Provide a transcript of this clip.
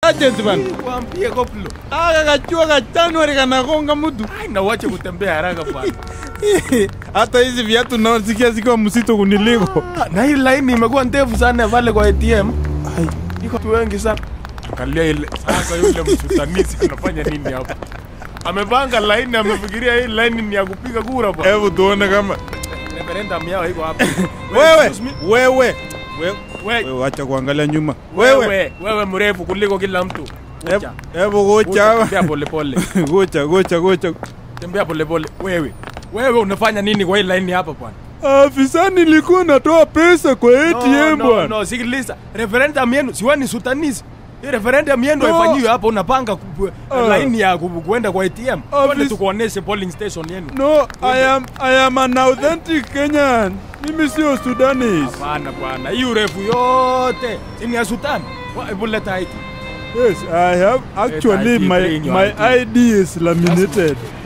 agent bana. Kwambie koplo. Aka kachua ka January kanagonga mtu. Ai na uache kutembea haraka bwana. Hata hizi viatu nasikia zikiwa mzito kuniliko. Ah, Na hii line imekuwa ndefu sana pale kwa ATM. Ai, iko watu wengi sana. Angalia ile sasa yule msutanisi anafanya nini hapa? Amepanga line amefikiria hii line ni ya kupiga kura bwana. Hebu tuone kama Referendum yao iko hapa. wewe excuse me. wewe wewe We- wewe acha kuangalia nyuma. Wewe wewe wewe mrefu kuliko kila mtu. hebu Gocha. hebu gocha. Tembea pole pole. Gocha gocha gocha. Tembea pole pole. Wewe. Wewe unafanya nini kwa hii line hapa bwana? Afisa nilikuwa natoa pesa kwa No, ATM no, bwana. no, sikiliza. Referendum yenu si wewe ni sutanisi. Hii referendum yenu No. haifanyiwi hapa unapanga ku- Ah. line ya ku- kuenda kwa ATM. Office- Twende tukuoneshe polling station yenu. No, I am I am an authentic Kenyan. Mimi sio Sudanese. Hapana bwana, hii urefu yote si ni ya Sudan. Wa- Hebu leta ID. Yes, I have actually ID, my bring your my ID. ID is laminated.